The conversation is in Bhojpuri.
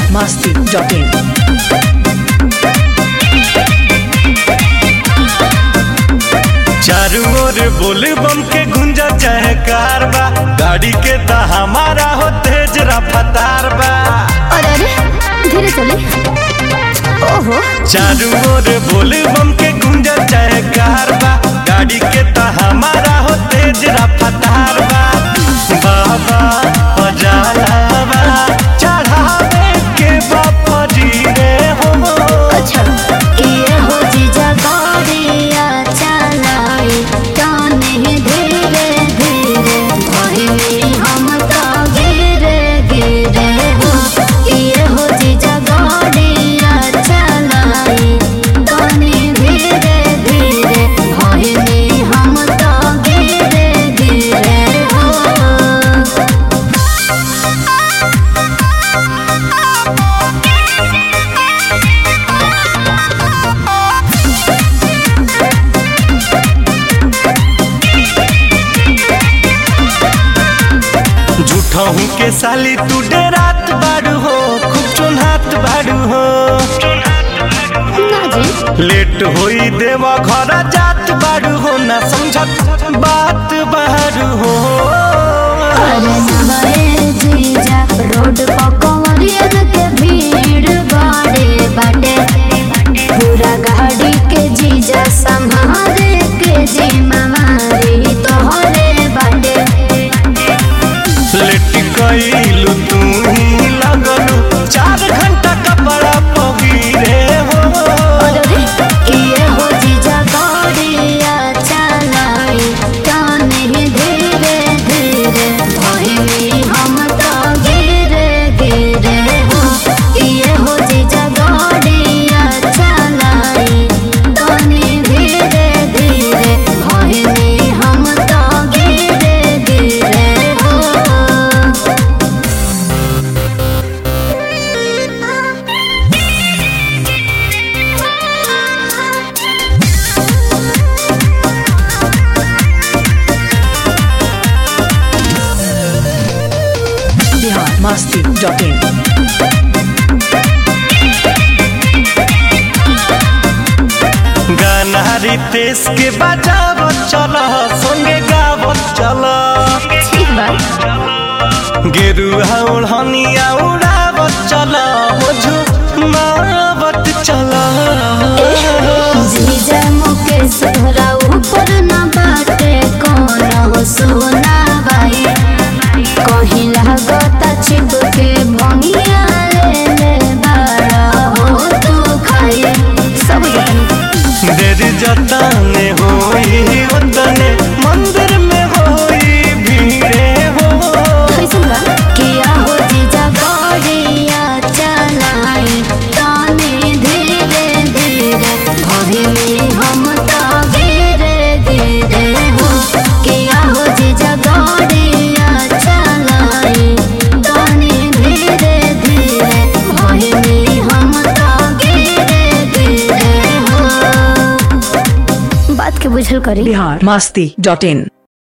masti.in. चारू ओर बोल बम के गुंजा चाहे कार बा गाड़ी के त हमारा हो तेज रफ्तार बा अरे अरे धीरे चले ओहो चारू ओर बोल बम के गुंजा चाहे कार बा गाड़ी के त हमारा हो तेज रफ्तार बा बाबा बजालावा चढ़ावे के बापा जी रे हो अच्छा ये हो जीजा गाड़िया चलाई जाने धीरे धीरे भाई हम तो गिरे गिरे हो ये हो जीजा गाड़िया चलाई जाने धीरे धीरे भाई हम तो गिरे गिरे हो झूठहू के साली तू डेरात बाड़ू हो खूब चुनहात बाड़ू हो ना जी लेट होई देवा घर जात बाड़ू हो ना समझत बात बाड़ू हो अरे नमरे जीजा रोड पर कंवरियन के भीड़ बाड़े बाटे पूरा गाड़ी के जीजा संभाले के जिम्मेवारी तोहरे बाटे लेट कइलू तू ही लगलू चार घंटा कपड़ा पगीरे हो अरे ये हो जीजा गाड़िया चलाई जाने धीरे धीरे भाई हम तो गिरे गिरे हो ये हो जीजा गाड़िया चलाई जाने धीरे धीरे भाई हम तो गिरे गिरे हो Bihar masti.in. गाना रितेश के बजावत चल संगे गावत चल ठीक बात गेरुआ ओढ़निया उड़ावत चल हो झुमावत चल जीजा मुकेश तोहरा ऊपर न बाटे कौन हो सोना बाई कहीं लागता छिप के भंगिया ले ले बाड़ा हो तू खाई सब जानी देर जतने होई उतने मंदिर में होई भीड़े हो कैसन बा किया हो जीजा गाड़िया चलाई ताने धीरे धीरे भाभी में हम तो गिरे गिरे हो किया हो जीजा गाड़िया चलाई ताने धीरे धीरे भाभी में हम तो गिरे गिरे हो बात के बुझल करी Bihar masti.in.